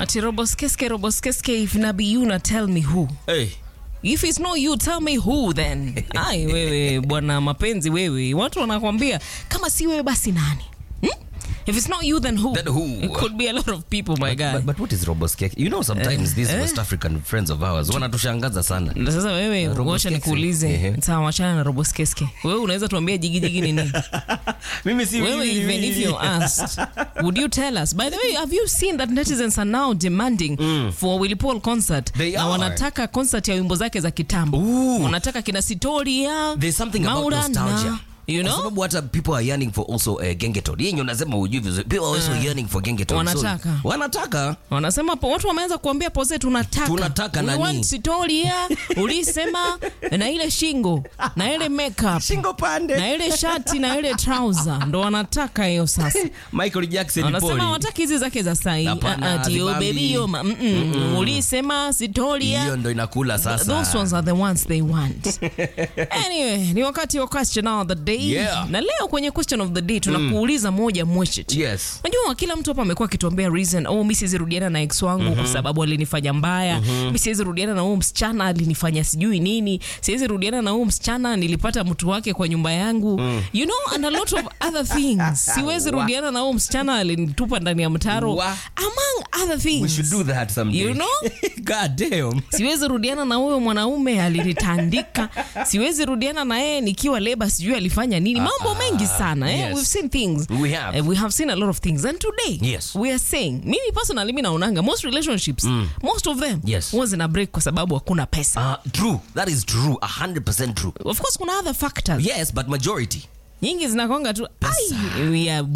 Ati Roboskeske, Roboskeske, if nabi you na tell me who. Hey. If it's not you, tell me who then. Ai wewe bwana mapenzi wewe. Watu wanakwambia kama si wewe basi nani? Hmm? If it's not you then who? Then who? It could be a lot of people my guy. But, but what is roboskek? You know sometimes these West African friends of ours wanatushangaza sana. Na Sasa wewe Roboskeske. ngoja nikuulize. Ehe. Sawa, wachana na Roboskeske. Wewe unaweza tuambia jigi jigi ni nini? Mimi si Wewe, even if you asked, would you tell us? By the way, have you seen that netizens are now demanding for Willy Paul concert? They na are. wanataka concert ya wimbo zake za kitambo. Ooh. Wanataka kina Sitoria, There's something about Maurana, nostalgia. You Kwa know? sababu hata people are yearning for also uh, gengeton. Yeye ndio unasema hujui vizuri. People are also yearning for gengeton. Wanataka. So, wanataka. Wanasema po, watu wameanza kuambia pose tunataka. Tunataka We nani? want Sitoria, ulisema na ile shingo, na ile makeup, Shingo pande. na ile shati na ile trouser ndo wanataka hiyo sasa. Michael Jackson wanasema Poli. wataki hizi zake za sai Hapana, tio hazibambi. bebi yo ma- mm, mm, ulisema sitoria Hiyo ndo inakula sasa. those ones are the ones they want anyway ni wakati wa question of the day Yeah. na leo kwenye question of the day tunakuuliza moja mwecheti Yes. Unajua kila mtu hapa amekuwa akituambia reason, oh, mi siwezi rudiana na ex wangu kwa sababu alinifanya mbaya. Mi siwezi rudiana na huyu msichana alinifanya sijui nini. Siwezi rudiana na huyu msichana nilipata mtu wake kwa nyumba yangu. You know and a lot of other things. Siwezi Wa- rudiana na huyu msichana alinitupa ndani ya mtaro. Wa- Among other things. We should do that someday. You know? God damn. Siwezi rudiana na huyo mwanaume alinitandika. Siwezi rudiana na yeye nikiwa leba sijui alifanya nini. Mambo mengi sana eh? yes. We've seen things. We have. Eh, we have seen a lot of things and today Yes. we are saying mimi personally mi naonanga most relationships most of them Yes. huwa zina break kwa sababu hakuna pesa Uh, true. That is true. 100% true. of course kuna other factors Yes, but majority. nyingi zinakonga tu ai we are